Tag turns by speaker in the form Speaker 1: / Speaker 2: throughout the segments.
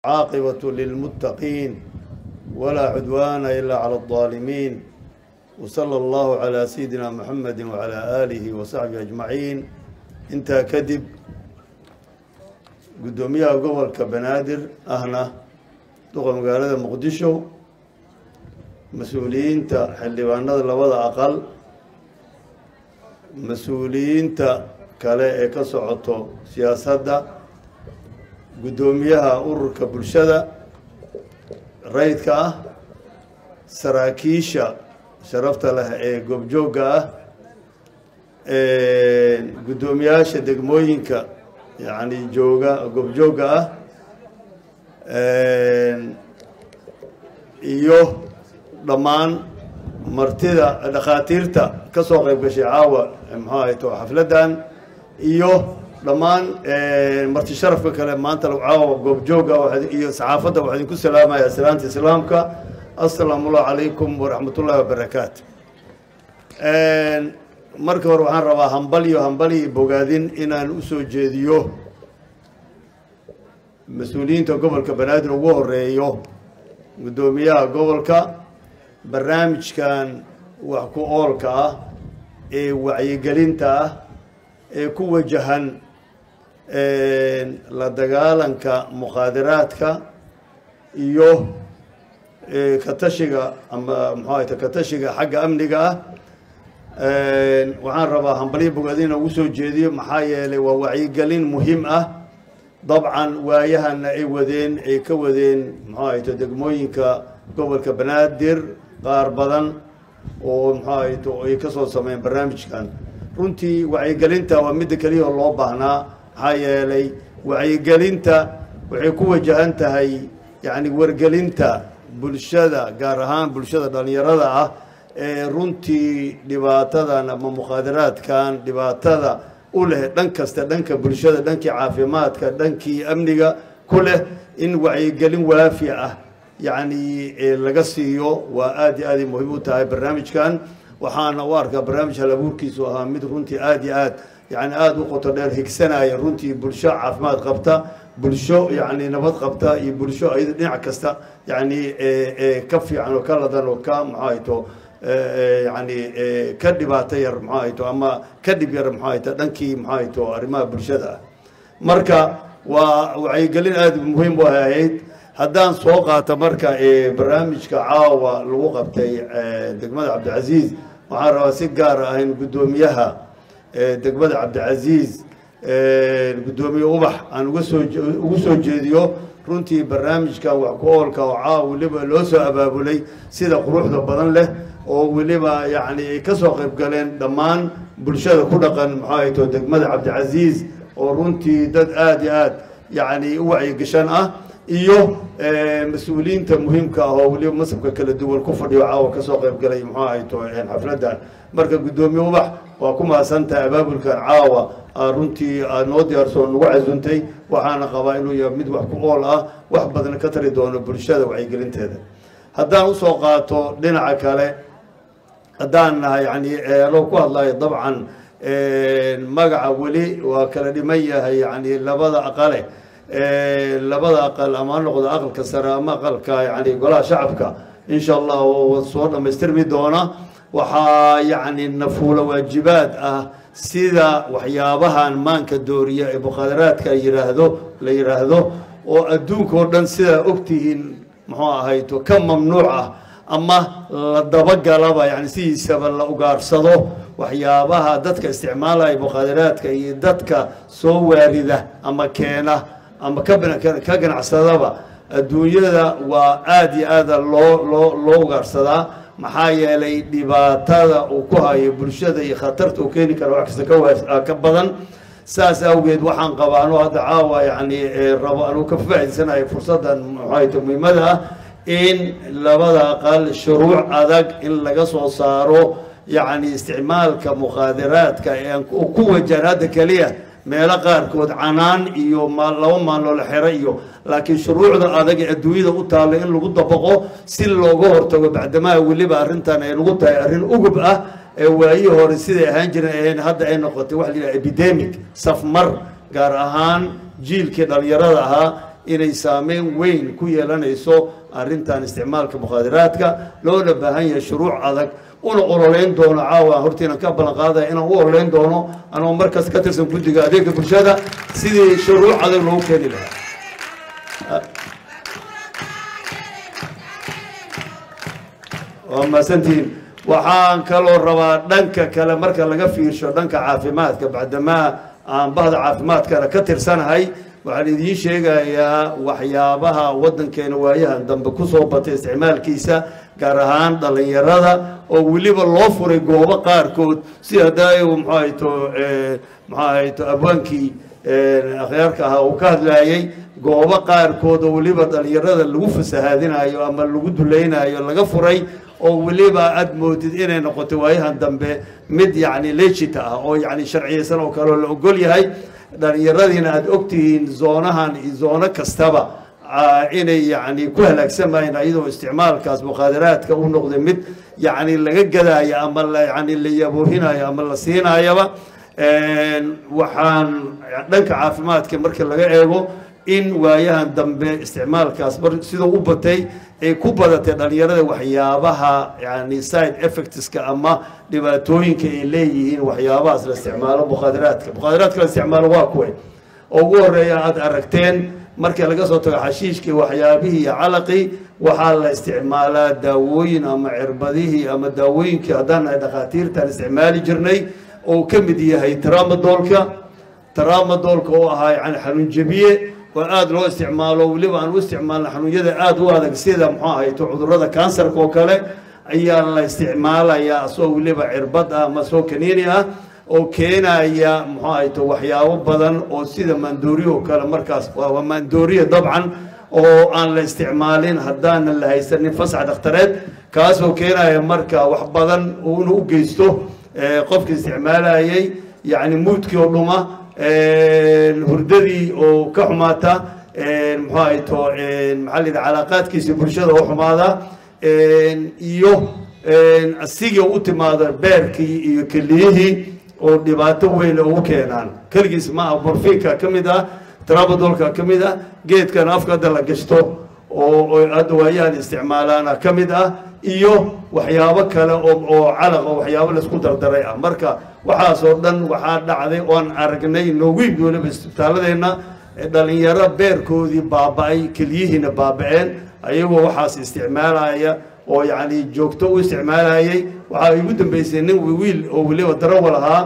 Speaker 1: عاقبة للمتقين ولا عدوان إلا على الظالمين وصلى الله على سيدنا محمد وعلى آله وصحبه أجمعين انت كدب قدوميها قبل كبنادر أهنا دوغا مقالة مقدشو mas-uuliyiinta xildhibaanada labada aqal mas-uuliyiinta kale ee ka socoto siyaasadda guddoomiyaha ururka bulshada rayidka ah saraakiisha sharafta leh ee goobjoogga ah guddoomiyaasha degmooyinka yacni jooga goobjoogga ah iyo dhammaan martida dhakhaatiirta ka soo qayb gashay caawa muxuu ahayto xafladdan iyo dhammaan marti sharafka kale maanta caawa goobjooga iyo saxaafadda waxaa idinku salaamaya salaanta islaamka assalaamu allahu calaykum waraxmat ullahi wabarakaatu marka hore waxaan rabaa hambaliyo hambaliyo bogaadin inaan usoo jeediyo mas-uuliyiinta gobolka banaadir ugu horeeyo guddoomiyaha gobolka barnaamijkan wax ku oolka ah ee wacyigelinta ah ee ku wajahan la dagaalanka mukhaadaraadka iyo katashiga ama muxuu ahayta katashiga xagga amniga ah waxaan rabaa hambalyo bogaadin inaan ugu soo jeediyo maxaa yeelay waa wacyigelin muhiim ah dabcan waayahana ay wadeen ay ka wadeen muxuu ahayta degmooyinka gobolka banaadir qaar badan oo muxuu ahayto ay ka soo sameeyeen barnaamijkan runtii wacyigelinta waa midda keliya oo loo baahnaa maxaa yeelay wacyigelinta waxay ku wajahan tahay yacni wargelinta bulshada gaar ahaan bulshada dhallinyarada ah ee runtii dhibaatadan ama mukhaadaraadkan dhibaatada u leh dhan kasta dhanka bulshada dhankii caafimaadka dhankii amniga ku leh in wacyigelin waafi ah yacni laga siiyo waa aad iyo aaday muhiim u tahay barnaamijkan waxaana u arkaa barnaamij halabuurkiisu ahaa mid runtii aad iyo aad yani aada u qoto dheer higsanaya runtii bulsho caafimaad qabta bulsho yani nabad qabta iyo bulsho ayada dhinac kasta yani ka fiican oo ka ladan oo ka maxaahayto yani ka dhibaato yar maxaahayto ama ka dhib yar maxaahayto dhankii maxaahayto arrimaha bulshada ah marka waa wacyigelin aada muhiim u ahayd haddaan soo qaato marka barnaamijka caawa lagu qabtay degmada cabdicasiis waxaan rabaa si gaar ah in guddoomiyaha degmada cabdicasiis guddoomiye ubax aan uga soo ugu soo jeediyo runtii barnaamijkan wax ku oolka oo caawa weliba loo soo abaabulay sida quruxda badan leh oo weliba yacni ay ka soo qayb galeen dhammaan bulshada ku dhaqan maxaa hayto degmada cabdicasiis oo runtii dad aada iyo aad yacni u wacyigashan ah iyo mas-uuliyiinta muhiimka ah oo weliba masabka kala duwan ku fadhiyo caawa ka soo qayb galay muxuu ahayto xafladdan marka guddoomiye ubax waa ku mahadsantahay abaabulkan caawa runtii aad noo diyaarso nagu casuntay waxaana qabaa inuu yahay mid wax ku ool ah wax badan ka tari doono bulshada wacyigelinteeda haddaan usoo qaato dhinaca kale haddaan nahay yani loo ku hadlayo dabcan magaca weli waa kala dhiman yahay yani labada aqale labada aqal ama ha noqdo aqalka sare ama aqalka yani golaha shacabka insha allah soo dhammaystirmi doona waxaa yacni nafuula waajibaad ah sida waxyaabahan maanka dooriya ee mukhaadaraadka yiraahdo la yidhaahdo oo adduunka oo dhan sidaa ogtihiin muxuu ahayto ka mamnuuc ah ama la dabagalaba yani sidiisaba la ugaarsado waxyaabaha dadka isticmaalaya mukhaadaraadka iyo dadka soo waarida ama keena ama ka ka ganacsadaba adduunyada waa aada iyo aada loo loo loo ugaarsadaa maxaa yeelay dhibaatada uu ku hayo bulshada iyo khatarta uu keeni kara wax kasta ka ka badan saas awgeed waxaan qabaa anuu hadda caawa yani rabo anuu ka faa'idaysanayo fursaddan maxayta muhiimada ah in labada aqal shuruuc adag in laga soo saaro yacni isticmaalka mukhaadaraadka ee ku wajahan hadda keliya meelo qaarkood canaan iyo laba maaloo la xero iyo laakiin shuruucda adag ee adduunyada u taalo in lagu dabaqo si looga hortago bacdamaha weliba arrintan ay nagu tahay arrin ugub ah ee waayihii hore siday ahaan jiren ahayn hadda ay noqotay waxa la yidhaha epidemic safmar gaar ahaan jiilkii dhalinyarada ahaa inay saameyn weyn ku yeelanayso arrintan isticmaalka mukhaadaraadka loona baahan yahay shuruuc adag una ololeyn doono caawa hortiina ka ballan qaadaya inaan u ololeyn doono anoo markaas ka tirsan guddiga adeega bulshada sidii shuruuc adag loogu keeni lahaa waa mahadsantihiin waxaan kaloo rabaa dhanka kale marka laga fiirsho dhanka caafimaadka bacdamaa aan bahda caafimaadkana ka tirsanahay waxaan idiin sheegayaa waxyaabaha waddankeena waayahan dambe kusoo batay isticmaalkiisa gaar ahaan dhallinyarada oo weliba loo furay goobo qaarkood si hadaayo muxuu ahayto muxuu ahayto abwaankii akhyaarka ahaa uu ka hadlaayey goobo qaarkood oo weliba dhallinyarada lagu fasahaadinayo ama lagu dulaynayo laga furay oo weliba aada moodid inay noqoto waayahan dambe mid yacni legit ah oo yacni sharciyeysan oo kaleo la ogol yahay dhallinyaradiina aada ogtihiin zoonahan iyo zoono kastaba inay yacni ku halaagsamayeen iyadoo isticmaalkaas mukhaadaraadka u noqday mid yacni laga gadaayo ama la yacni la yaboohinayo ama la siinaayaba waxaan dhanka caafimaadka marka laga eego in waayahan dambe isticmaalkaas mar sidoo u batay ay ku badatay dhallinyarada waxyaabaha yani side effectska ama dhibaatooyinka ay leeyihiin waxyaabahaas la isticmaalo mukhaadaraadka mukhaadaraadka la isticmaalo waa kuwe oo ugu horeeya aada aragteen marka laga soo tago xashiishkii waxyaabihii iyo calaqii waxaa la isticmaalaa daawooyin ama cirbadihii ama daawooyinkii haddaan nahay dhakhaatiirtaan isticmaali jirnay oo ka mid yahay tramadoolka tramadoolka oo ahaa yani xanuun jebiye oo aada loo isticmaalo weliba aan u isticmaalna xanuunyada aada u adag sida muxuu ahayto cudurrada kansarka oo kale ayaa la isticmaalayaa asoo weliba cirbad ah ama soo kaniini ah oo keenaya muxuu ahayto waxyaabo badan oo sida maandooriya oo kale markaas waa maandooriya dabcan oo aan la isticmaalin haddaanan la haysanin fasax dhakhtareed kaasoo keenaya marka wax badan uuna u geysto qofka isticmaalayay yacni muudkii oo dhuma hurdadii oo ka xumaata muxuu ahayto maxaa la yidhaha calaaqaadkiisa bulshada oo xumaada iyo asigii u timaada beerkii iyo keliyihii oo dhibaato weyn ugu keenaan keligiis ma aha morfiinka ka mid ah trabadolka ka mid ah geedkan afka hadda la gashto oo hadda waayahan isticmaalaana ka mid ah iyo waxyaabo kale oo oo calaq oo waxyaabo laisku dardaray ah marka waxaasoo dhan waxaa dhacday oon aragnay noogu yimid weliba isbitaaladeenna dhalinyaro beerkoodii baaba-ay keliyihiina baaba-een ayagoo waxaas isticmaalaya oo yacni joogto u isticmaalayay waxaa igu dambeysay nin wiil oo weliba darawal ahaa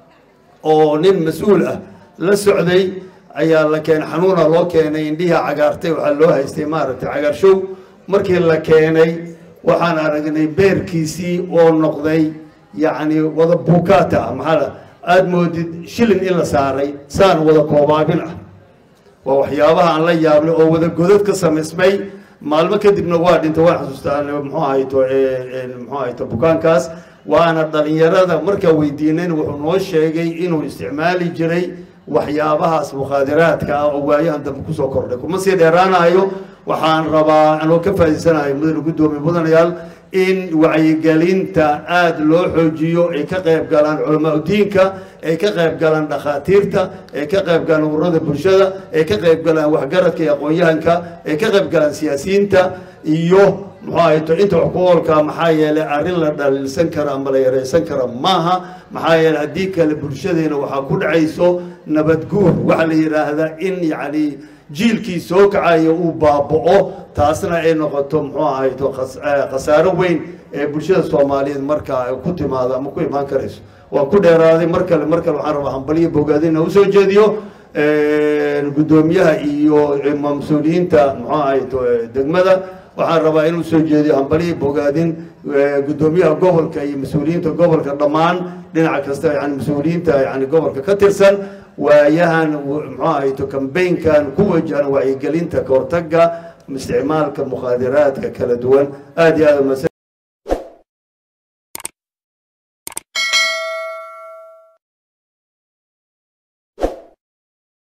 Speaker 1: oo nin mas-uul ah la socday ayaa la keenay xanuuna loo keenay indhiha cagaartay waxaa loo haystay maaragtay cagaarshow markii la keenay waxaan aragnay beerkiisii oo noqday yacni wada buukaata ah maxaa aada moodid shilin in la saaray saan wada koobaabin ah waa waxyaabaha aan la yaabnay oo wada godad ka samaysmay maalmo kadibna waa dhintay waan xasuustaa muxuu ahayto muxuu ahayto bukaankaas waana dhalinyarada markaa weydiinayn wuxuu noo sheegay inuu isticmaali jiray waxyaabahaas mukhaadiraadka ah oo waayahan dambe kusoo kordhay kuma sii dheeraanayo waxaan rabaa anoo ka faa'iidsanayo mudane guddoomiye mudanayaal in wacyigelinta aada loo xoojiyo ay ka qayb galaan culamaa diinka ay ka qayb galaan dhakhaatiirta ay ka qayb galaan ururada bulshada ay ka qayb galaan waxgaradka iyo aqoon-yahanka ay ka qayb galaan siyaasiyiinta iyo muxuu ahayto inta wax ku oolka maxaa yeelay arrin la dhaliilsan karo ama la yaraysan karo maaha maxaa yeeley haddii kale bulshadeena waxaa ku dhacayso nabadguur waxaa la yidhaahdaa in yacni jiilkii soo kacaya uu baaba-o taasna ay noqoto muxuu ahayto khasaaro weyn ee bulshada soomaaliyeed markaa ay ku timaado ama ku imaan karayso waan ku dheeraaday mar kale mar kale waxaan rabaa hambaliyo bogaadina usoo jeediyo guddoomiyaha iyo mas-uuliyiinta muxuu ahayto degmada waxaan rabaa inuu soo jeediyo hambaliyo bogaadin guddoomiyaha gobolka iyo mas-uuliyiinta gobolka dhammaan dhinaca kasta yani mas-uuliyiinta yani gobolka ka tirsan waayahan muxuu ahayto kambaynkan ku wajahan wacyigelinta kahortaga isticmaalka mukhaadiraadka kala duwan aada iyo aada